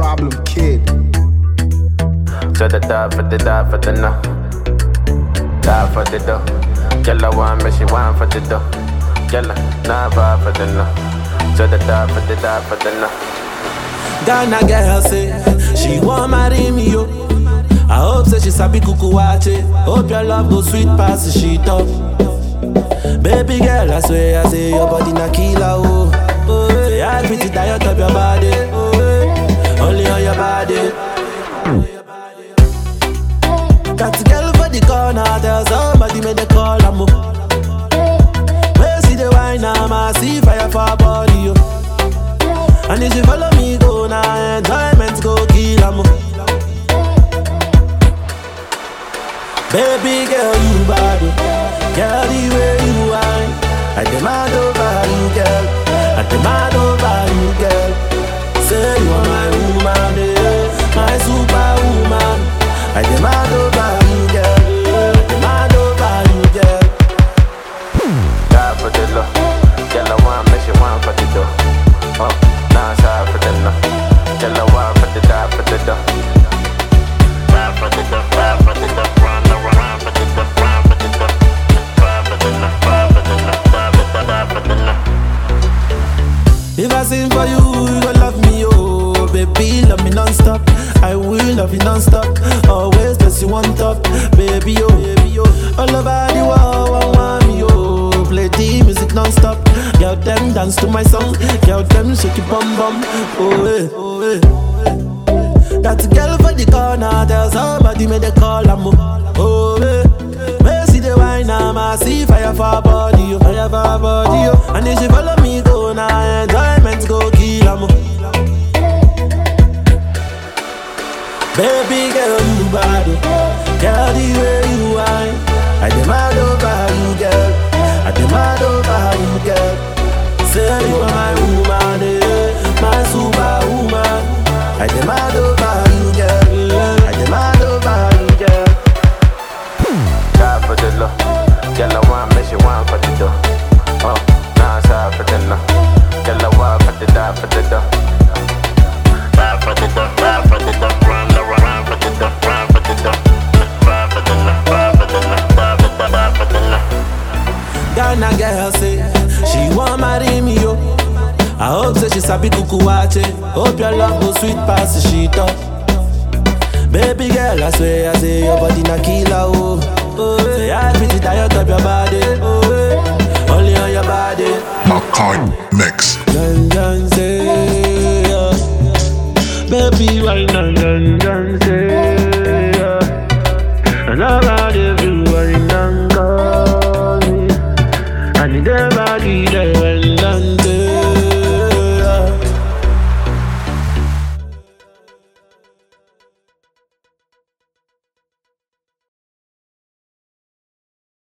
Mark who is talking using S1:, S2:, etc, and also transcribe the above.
S1: problem kid.
S2: So the die for the die for the no. Die for the dough. Girl, I want me, she want for the dough. Girl, nah vibe for the no. So the die for the die for the no.
S3: Ghana girl say she want marry me yo. I hope say she sabi kuku wache. Hope your love go sweet past the shit up. Baby girl, I swear I say your body na killer oh. oh say I pretty diet of your body. Oh, eh, only on your body. Got a girl for the corner, tell somebody make the call am oh. Where see the wine, I'm see fire for her body yo. And if you follow me, go now, enjoyment go kill am. Baby girl, you bad, oh. girl the way you whine. I demand over you, girl. I demand over you, girl. Say you are my woman, eh, my superwoman. I demand over you, girl. I demand over you, girl.
S2: Die for the low. Girl, I want me, she want for the dough. Oh, nah, sorry for the no. Girl, I want for the die for the dough. Die for the dough, die for the dough. Run, run, run for the dough, run for the dough. Die for the no, die for the no, die for the, die for the no.
S3: If I sing for you, you gon' love me, oh Baby, love me non-stop I will love you non-stop Always place you on top Baby, oh, baby, oh All over the world, I want me, oh Play the music non-stop Girl, them dance to my song Girl, them shake your bum bum Oh, eh, oh, eh That girl for the corner Tell somebody make the call, I'm Oh, eh Where see the wine, I'm a see fire for her body, oh Fire for her body, oh And if she follow me, go now Enjoyment go kill, I'm Baby girl, you bad, oh. Girl, the way you whine I demand over you, girl I demand over you, girl Say you are my woman, eh My superwoman I demand over you, girl I demand over you, girl
S2: Die for the low. Girl, I want me, she want for the dough. Oh, nah, sorry for the no. Girl, I want for the die for the dough. Die for the dough, die for the dough. Run, run, run for the dough, run for the dough. Die for the no, die for the no, die for the, die for the no.
S3: Ghana girl say she want marry me yo. I hope say she sabi kuku wache. Hope your love go sweet past the shit up. Baby girl, I swear I say your body na killer oh. oh say I pretty diet of your body. Oh, eh, only on your body.
S4: Makai Mix.
S3: Dun dun say yeah. Baby, why dun dun dun say yeah. And about if you were in call me. I need the body there.